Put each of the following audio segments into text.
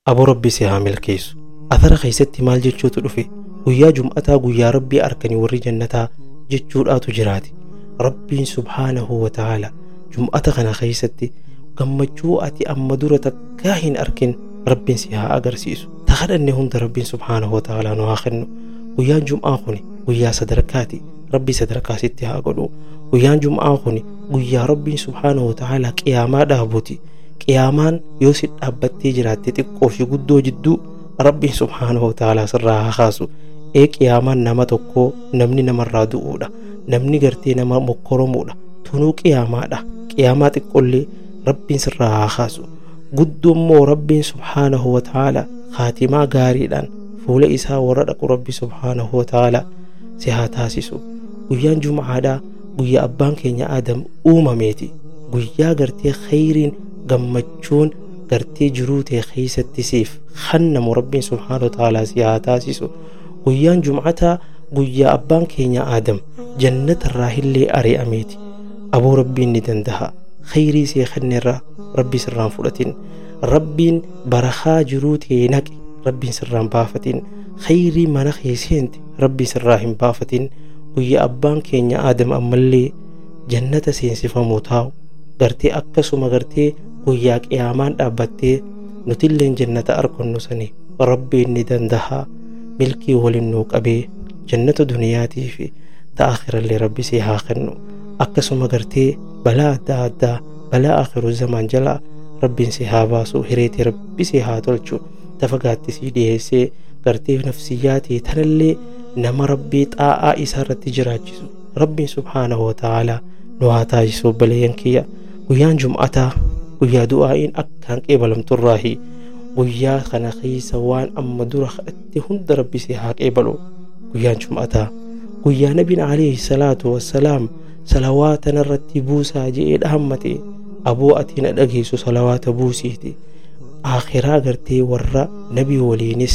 aboo rabbi si haa milkeessu athara keessatti maal jechuutu dhufe guyyaa jum'ataa guyyaa rabbii arkanii warri jannataa jechuudhaatu jiraati rabbiin subhaanahu wa ta'ala jum'ata kana keessatti gammachuu ati amma dura takkaa hin arkin rabbiin si haa agarsiisu ta kadhanne hunda rabbiin subhaanahu wa ta'ala nu haa kennu guyyaan jum'aa kuni guyyaa sadarkaati rabbi sadarkaa sitti haa godhu guyyaan jum'aa kuni guyyaa rabbiin subhaanahu wa ta'ala qiyaamaa dhaabuuti qiyaamaan yoo si dhaabbattee jiraatte xiqqoo fi guddoo jidduu rabbiin subhaanahu wa ta'ala sirraa haa kaasu ee qiyaamaan nama tokkoo namni namarraa du'uudha namni gartee nama mokkoromuudha tunuu qiyaamaadha qiyaamaa xiqqollee rabbiin sirraa haa kaasu guddummoo rabbiin subhaanahu wa ta'ala kaatimaa gaariidhaan fuula isaa warra dhaqu rabbi subhaanahu wa ta'ala si haa taasisu guyyaan jum'aadhaa guyyaa abbaan keenya aadam uumameeti guyyaa gartee khayriin gammachuun gartee jiruu ta'e keessatti siif hannamu rabbiin subhaanahu wa ta'ala si haa taasisu guyyaan jum'ataa guyyaa abbaan keenya aadam jannatarraa illee ari'ameeti aboo rabbiin ni danda'a khayrii see kennerraa rabbi sirraan fudhatin rabbiin barakaa jiruu ta'e naqe rabbiin sirraan baafatin khayrii mana keesseenti rabbiin sirraa hin baafatin guyyaa abbaan keenya aadam ammallee jannata seensifamuu taa'u gartee akkasuma gartee guyyaa qiyaamaan dhaabbattee nutilleen jannata argannu sani rabbiin ni danda'a milkii waliin nuu qabee jannata duniyaatii fi ta'a akhirallee rabbi si haa kennu akkasuma gartee balaa adda addaa balaa akhiru zamaan jalaa rabbiin si haa baasu hireetii rabbi si haa tolchu tafagaatti si dhiyeessee gartee nafsiyyaatii tanallee nama rabbii xaa'aa isaa irratti jiraachisu rabbiin subhaanahu wa ta'aalaa nu haa taasisu baleeyyan kiyya guyyaan jum'ataa guyyaa du'aa'iin akkaan qeebalamturraahi guyyaa kana keessa waan amma dura kadhatte hunda rabbi si haa qeebalu guyyaan jum'ataa guyyaa nabiin alayhi salaatu wassalaam salawaata narratti buusaa je'ee dhaammate aboo ati na dhageessu salawaata buusiiti akhiraa gartee warra nabii waliinis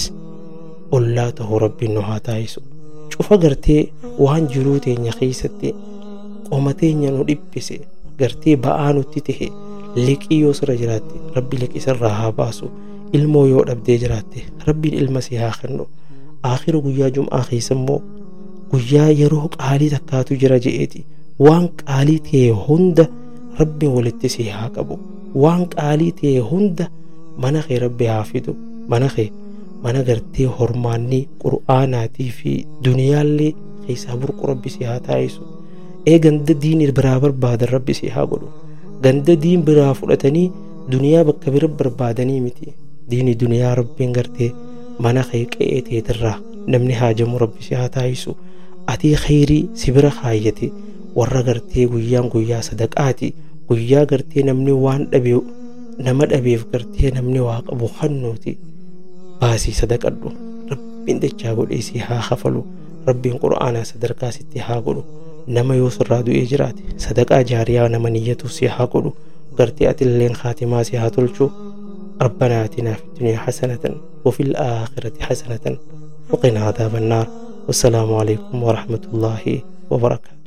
ollaa ta'uu rabbiin nu haa taasisu cufa gartee waan jiruu teenya keessatti qoma teenya nu dhiphise gartee ba'aa nutti tahe liqii yoo sirra jiraatte rabbi liqii sirraa haa baasu ilmoo yoo dhabdee jiraatte rabbiin ilma si haa kennu akhira guyyaa jum'aa keessa immoo guyyaa yeroo qaalii takkaatu jira je'eeti waan qaalii ta'e hunda rabbiin walitti si haa qabu waan qaalii ta'e hunda mana kee rabbi haa fidu mana kee mana gartee hormaannii qur'aanaatii fi duniyaallee keessaa burqu rabbi si haa taasisu ee ganda diin biraa barbaadan rabbi si haa godhu ganda diin biraa fudhatanii duniyaa bakka bira barbaadanii miti diini duniyaa rabbiin gartee mana kee qe'ee teetirraa namni haajamu rabbi si haa taasisu atii khayrii si bira kaayyate warra gartee guyyaan guyyaa sadaqaati guyyaa gartee namni waan dhabe nama dhabeef gartee namni waa qabu hannuuti baasii sadaqadhu rabbiin dachaa godhee si haa kafalu rabbiin qura'aanaa sadarkaa sitti haa godhu nama yoo sirraa du'ee jiraate sadaqaa jaariyaa nama niyyatu si haa godhu gartee atilleen kaatimaa si haa tolchu ربنا آتنا في الدنيا حسنة وفي الآخرة حسنة وقنا عذاب النار والسلام عليكم ورحمة الله وبركاته